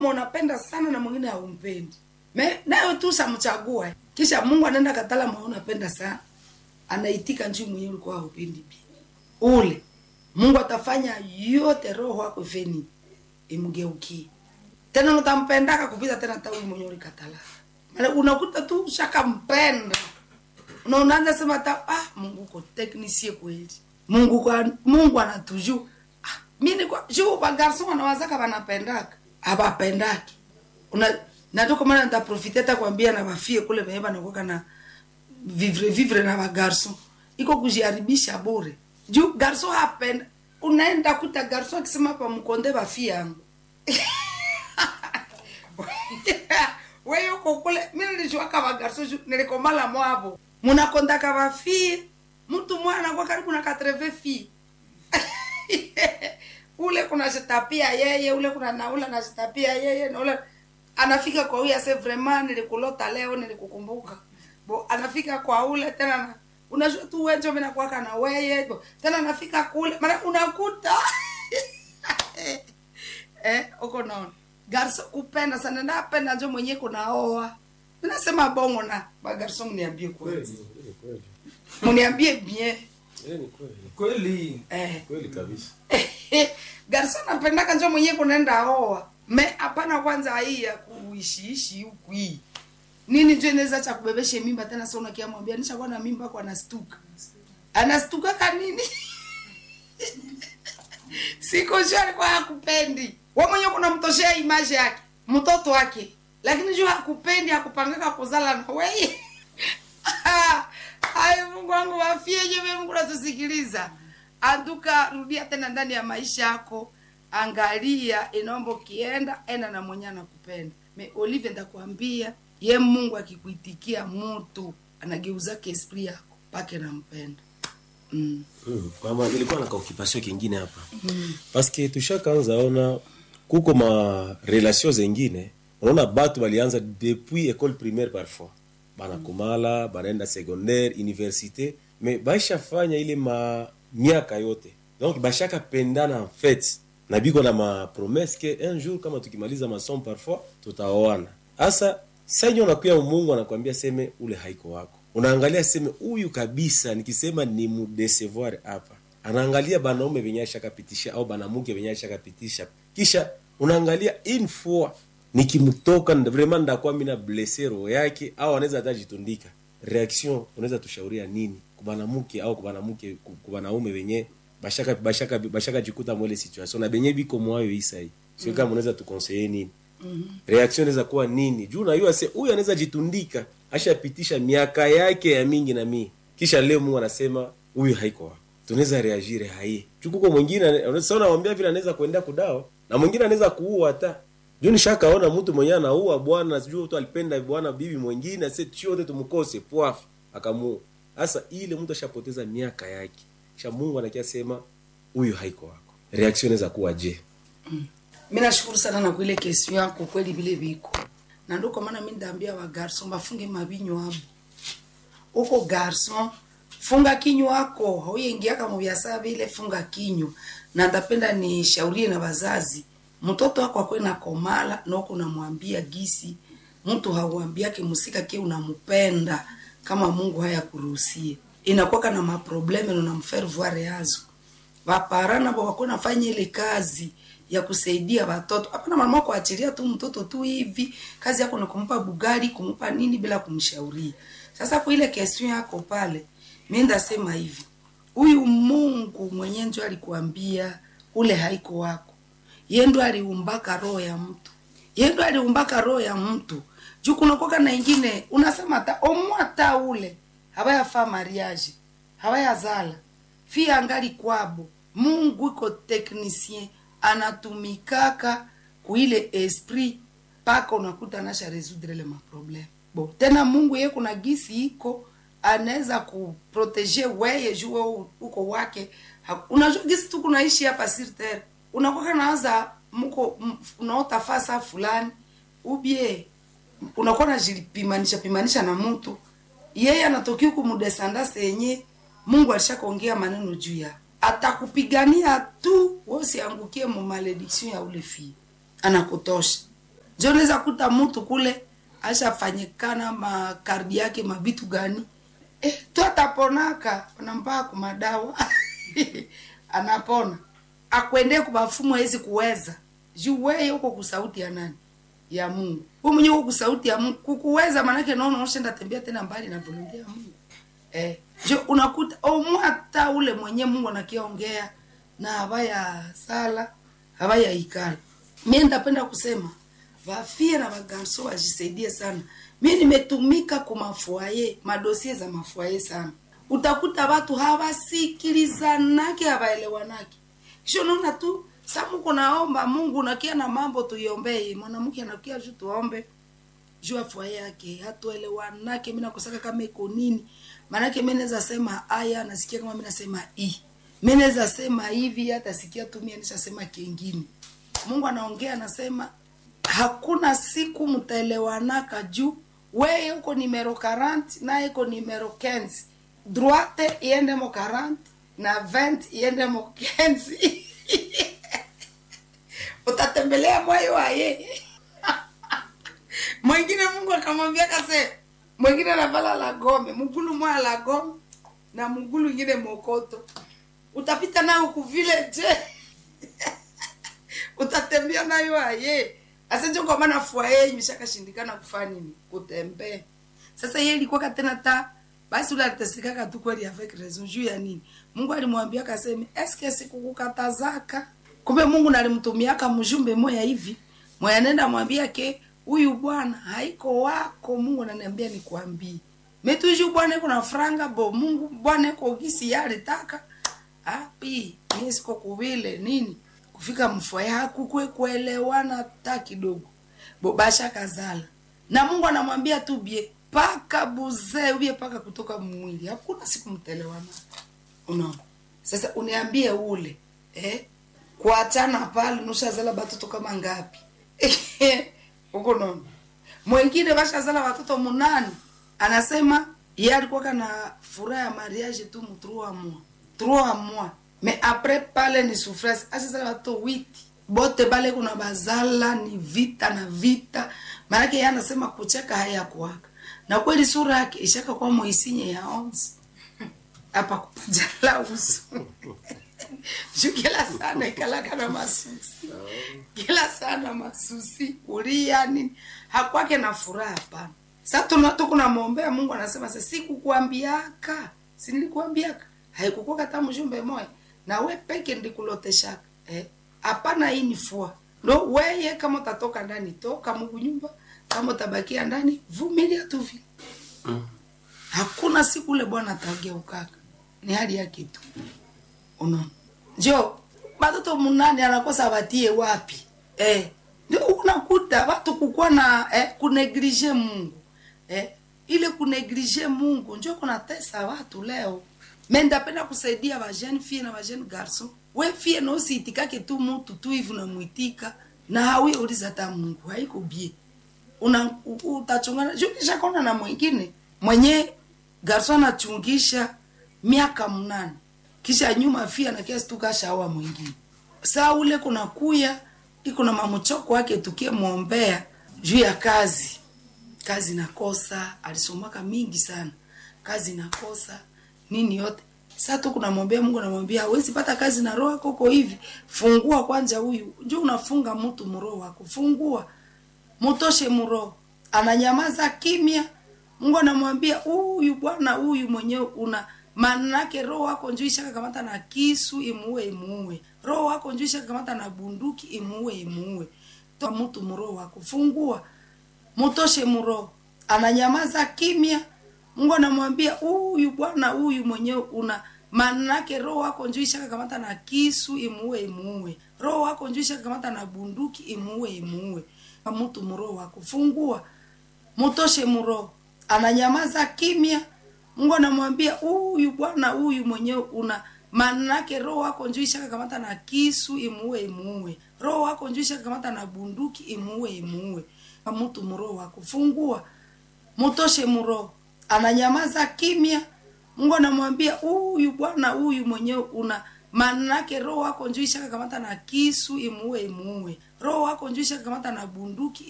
unapenda sana na mwingine haumpendi Me- nayo tu samchagua kisha mungu anaenda katala mwa unapenda sana anaitika njuu mwenyewe ulikuwa haupendi pia ule mungu atafanya yote roho wako feni imgeukie tena utampendaka kupita tena hata huyu mwenyewe ulikatala Maana unakuta tu ushakampenda na unaanza sema hata ah, mungu uko teknisie kweli mungu kwa, mungu anatuju ah, mi niko juu bagarson wanawazaka wanapendaka abapendaki una natuko mana ntaprofite hata kuambia na bafie kule venye banakoka na vivre vivre na bagarson iko kujiharibisha bure juu garson hapenda unaenda kuta garson akisema pa mkonde bafie yangu wewe uko kule mi nilijuaka bagarso nilikomala mwavo munakondaka bafie mtu mwana kwa karibu na katreve fie ule kuna jitapia yeye ule kuna naula najitapia yeye na ule anafika kwa huyu ase vraiment nilikulota leo nilikukumbuka bo anafika kwa ule tena na unajua tu wenjo mimi nakuwaka na weye bo tena anafika kule maana unakuta eh uko naona garso kupenda sana napenda njo mwenye kunaoa minasema bongo na bagarso mniambie kweli Kweli, kweli. mniambie bien Eh, ni kweli. kweli eh Kweli kabisa. garso napendaka njo mwenye kunaenda oa me hapana kwanza hii ya kuishiishi huku hii nini njo inaweza cha kubebeshe mimba tena sa unakia mwambia nishakuwa na mimba ako anastuka anastuka ka nini siko juu alikuwa hakupendi we mwenye kunamtoshea imaji yake mtoto wake lakini juu hakupendi hakupangaka kuzala na weye ay mungu wangu wafieje mungu natusikiliza anduka rudia tena ndani ya maisha yako angalia inaomba ukienda enda na mwenye anakupenda me olive ndakwambia ye mungu akikuitikia mutu anageuzake esprit yako pake nampenda mm. Mm. Mama, nilikuwa na kaokipasio kingine hapa mm. paske tushakaanza ona kuko ma relation zengine unaona batu balianza depuis école primaire parfois banakomala banaenda secondaire université mais baishafanya ile ma miaka yote donc bashaka pendana en fait na biko na ma promesse ke un jour kama tukimaliza masomo parfois tutaoana hasa sanyo unakuya mungu anakwambia seme ule haiko wako unaangalia seme huyu kabisa nikisema ni mudesevoir hapa anaangalia banaume venye ashakapitisha au banamuke venye ashakapitisha kisha unaangalia une fois nikimtoka nda- vraiment ndakuwa mina blesse roho yake au anaweza hata jitundika reaction unaweza tushauria nini kubanamuke au kubanamuke ku- kubanaume venye bashaka bashaka bashaka jikuta mwele situation na benye biko mwayo isai sio kama unaweza tukonseye nini reaction inaweza kuwa nini juu najua se huyu anaweza jitundika ashapitisha miaka yake ya mingi na mii kisha leo mungu anasema huyu haiko wako tunaweza reagire haie juu kuko mwingine sa unawambia vile anaweza kuendea kudao na mwingine anaweza kuua hata juu nishakaona mtu mwenyewe anaua bwana sijui tu alipenda bwana bibi mwingine ase chote tumkose pwaf akamuua sasa ile mtu ashapoteza miaka yake kisha mungu anakia sema huyu haiko wako reaction inaweza kuwa je mi nashukuru sana na kuile kesio yako kweli vile viko na ndo kwa maana mi ndaambia wa garson bafunge mabinywa abo uko garson funga kinywa wako hauyengiaka mubiasara vile funga kinywa na ndapenda nishaurie na wazazi mtoto wako akwe na komala noko namwambia gisi mtu hauambiake musika ke unampenda kama mungu haya kuruhusie inakwaka na maprobleme nunamfaire voir yazo vapara navo wako nafanya ile kazi ya kusaidia watoto hapana mama kuachilia tu mtoto tu hivi kazi yako ni kumpa bugari kumpa nini bila kumshauria sasa kwa ile kestion yako pale mi ndasema hivi huyu mungu mwenye njo alikuambia ule haiko wako ye ndo aliumbaka roho ya mtu ye ndo aliumbaka roho ya mtu juu kunakoka na ingine unasema ta omwata ule hawayafaa mariage hawayazala fia angali kwabo mungu iko technicien anatumikaka kuile esprit mpaka unakuta nasha resoudre le maprobleme bo tena mungu ye kuna gisi iko anaweza kuprotege weye juu wewe uko wake Ha- unajua gisi tu kunaishi hapa sur terre unakwaka naanza mko m- unaota fasa fulani ubie unakuwa najipimanisha pimanisha na mtu yeye anatokea huku mudesandase yenye mungu alishakaongea maneno juu ya atakupigania tu wosiangukie mu malediction ya ule fii anakutosha njo unaweza kuta mtu kule ashafanyikana makardi yake mavitu gani eh, tu ataponaka anampaka kumadawa anapona akwende kubafumu hawezi kuweza juu weye huko kusauti ya nani ya mungu hu mwenye huko kusauti ya mungu kukuweza manake naona ushenda tembea tena mbali na volonte ya mungu eh, jo unakuta omwata ule mwenye mungu anakiongea na habaya sala habaya ikala mie ndapenda kusema vafie na vagarso wajisaidie sana mi nimetumika kumafuaye madosie za mafuaye sana utakuta watu hawasikilizanake hawaelewanake kisho naona tu samuko naomba mungu nakia na mambo tuiombee mwanamke anakia juu tuombe juu afua yake hatuelewanake mi nakosaka kama iko nini maanake mi naweza sema aya nasikia kama mi nasema i mi naweza sema hivi hata sikia tu mi nishasema kengine mungu anaongea anasema hakuna siku mtaelewanaka juu weye uko nimero 40 naye iko nimero 15 droite iende mo 40 na 20 iende mo 15 utatembelea mwayo waye mwingine mungu akamwambia kase mwingine anavala la gome mgulu mwa la gome na mgulu ingine mokoto utapita nayo kuvile je utatembea nayo aye asenje kwa maana fua yeye imeshakashindikana kufanya nini kutembea sasa yeye ilikuwa tena ta basi ule alitesekaka tu kweli avec raison juu ya nini mungu alimwambia kaseme eske sikukukatazaka kumbe mungu nalimtumiaka mjumbe moya hivi moya nenda mwambia ke huyu bwana haiko wako mungu ananiambia nikwambie metuju bwana iko na franga bo mungu bwana iko gisi yalitaka api mie siko kuvile nini kufika mfua yako kwe kuelewana hata kidogo bobasha kazala na mungu anamwambia tu bie paka buzee ubie paka kutoka mwili hakuna siku mtelewana unaona sasa uniambie ule eh? kuachana pale nushazala batoto kama ngapi huko nono mwengine bashazala watoto munani anasema ye alikuwa kana furaha ya mariage tu mu trois mois trois mois mais après pale ni souffrance ashazala watoto witi bote bale kuna bazala ni vita na vita maanake ye anasema kucheka hayakuwaka na kweli sura yake ishaka kwa moisinye ya onsi apa kupajala uso juu kila sana ikalaka na masusi kila sana masusi kulia nini hakwake na furaha hapana sa tukunamwombea mungu anasema sa sikukuambiaka sinilikuambiaka haikukuwa kata mjumbe moya na we peke ndikuloteshaka eh? hapana hii ni fua ndo weye kama utatoka ndani toka mungu nyumba kama utabakia ndani vumilia tu vile Mm. hakuna siku ule bwana atageukaka ni hali yake tu unaona njo batoto munane anakosa batie wapi eh ndio unakuta watu kukuwa na eh, kuneglige mungu eh, ile kuneglige mungu njo kunatesa watu leo me ndapenda kusaidia bajene fie na bajene garson we fie nosiitikake tu mutu tu hivi unamwitika na hawi uliza hata mungu haiko bie una u- utachungana juu kishakona na mwingine mwenye garso anachungisha miaka mnane kisha nyuma fia na kiasi tukashaoa mwingine saa ule kuna kuya iko na mamuchoko wake tukimwombea juu ya kazi kazi nakosa alisomaka mingi sana kazi nakosa nini yote saa tu kunamwombea mungu anamwambia hawezi pata kazi na roho yako uko hivi fungua kwanza huyu njo unafunga mtu mroho wako fungua mutoshe mroho ananyamaza kimya mungu anamwambia huyu bwana huyu mwenyewe una manake roho wako njuu ishakakamata na kisu imuue imuue roho wako njuu ishakakamata na bunduki imuue imuue toa mtu mroho wako fungua mutoshe mroho ananyamaza kimya mungu anamwambia huyu bwana huyu mwenyewe una manake roho wako njuu ishakakamata na kisu imuue imuue roho wako njuu ishakakamata na bunduki imuue imuue mtu mroho wako fungua mutoshe mroho ananyamaza kimya mungu anamwambia huyu bwana huyu mwenyewe una manake roho wako njuu ishakakamata na kisu imuue imuue roho wako njuu ishakakamata na bunduki imuue imuue mtu mroho wako fungua mutoshe mroho ananyamaza kimya mungu anamwambia huyu bwana huyu mwenyewe una manake roho wako njuu ishakakamata na kisu imuue imuue roho wako njuu ishakakamata na bunduki